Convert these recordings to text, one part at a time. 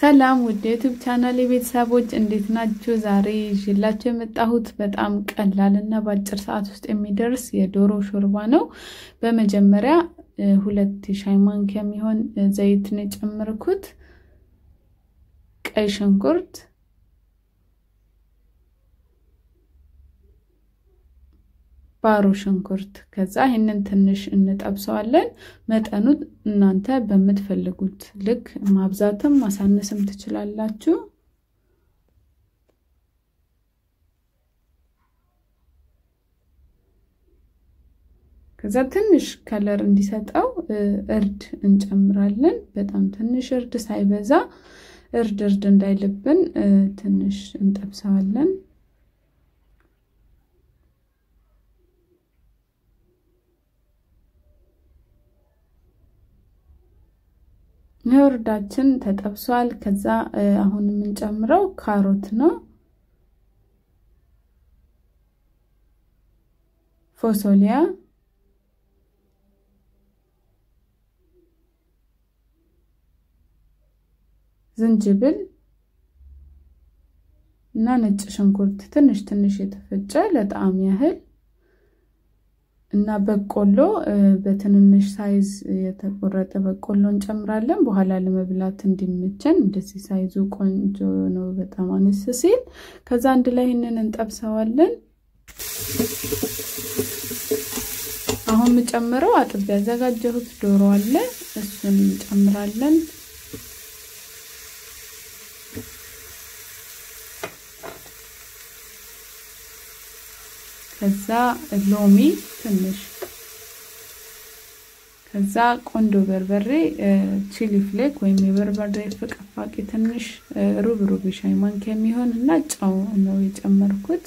ሰላም ውድ የዩቱብ ቻናል የቤተሰቦች እንዴት ናችሁ? ዛሬ ይዤላችሁ የመጣሁት በጣም ቀላል እና በአጭር ሰዓት ውስጥ የሚደርስ የዶሮ ሾርባ ነው። በመጀመሪያ ሁለት የሻይ ማንኪያ የሚሆን ዘይት ነው የጨመርኩት፣ ቀይ ሽንኩርት፣ ባሮ ሽንኩርት። ከዛ ይህንን ትንሽ እንጠብሰዋለን። መጠኑ እናንተ በምትፈልጉት ልክ ማብዛትም ማሳነስም ትችላላችሁ። ከዛ ትንሽ ከለር እንዲሰጠው እርድ እንጨምራለን። በጣም ትንሽ እርድ ሳይበዛ፣ እርድ እርድ እንዳይልብን ትንሽ እንጠብሰዋለን። እርዳችን ተጠብሷል። ከዛ አሁን የምንጨምረው ካሮት ነው። ፎሶሊያ፣ ዝንጅብል እና ነጭ ሽንኩርት ትንሽ ትንሽ የተፈጨ ለጣዕም ያህል እና በቆሎ በትንንሽ ሳይዝ የተቆረጠ በቆሎ እንጨምራለን። በኋላ ለመብላት እንዲመቸን እንደዚህ ሳይዙ ቆንጆ ነው፣ በጣም አነስ ሲል። ከዛ አንድ ላይ ይህንን እንጠብሰዋለን። አሁን የምጨምረው አጥቤ ያዘጋጀሁት ዶሮ አለ፣ እሱን እንጨምራለን። ከዛ ሎሚ ትንሽ ከዛ ቆንጆ በርበሬ ቺሊ ፍሌክ ወይም የበርበሬ ፍቅፋቂ ትንሽ ሩብ ሩብ ሻይ ማንኪያ የሚሆን እና ጨው ነው የጨመርኩት።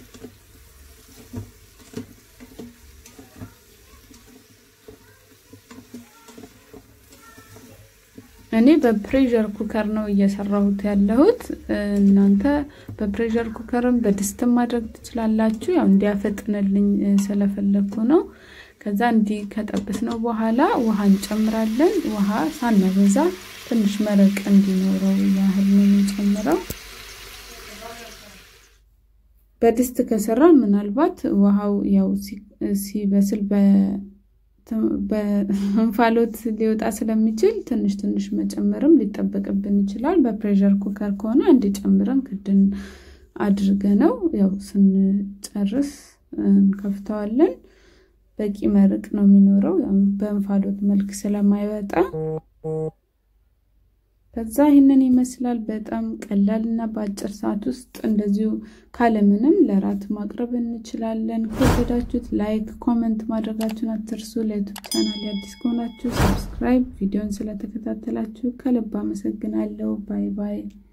እኔ በፕሬሸር ኩከር ነው እየሰራሁት ያለሁት። እናንተ በፕሬሸር ኩከርም በድስትም ማድረግ ትችላላችሁ። ያው እንዲያፈጥንልኝ ስለፈለግኩ ነው። ከዛ እንዲህ ከጠበስነው በኋላ ውሃ እንጨምራለን። ውሃ ሳናበዛ ትንሽ መረቅ እንዲኖረው ያህል ነው የምንጨምረው። በድስት ከሰራ ምናልባት ውሃው ያው ሲበስል በእንፋሎት ሊወጣ ስለሚችል ትንሽ ትንሽ መጨመርም ሊጠበቅብን ይችላል። በፕሬሸር ኩከር ከሆነ አንድ ጨምረን ክድን አድርገ ነው ያው ስንጨርስ እንከፍተዋለን። በቂ መርቅ ነው የሚኖረው በእንፋሎት መልክ ስለማይወጣ። ከዛ ይህንን ይመስላል። በጣም ቀላል እና በአጭር ሰዓት ውስጥ እንደዚሁ ካለምንም ለራት ማቅረብ እንችላለን። ከወደዳችሁት ላይክ፣ ኮመንት ማድረጋችሁን አትርሱ። ለዩቱብ ቻናል አዲስ ከሆናችሁ ሰብስክራይብ፣ ቪዲዮን ስለተከታተላችሁ ከልብ አመሰግናለሁ። ባይ ባይ።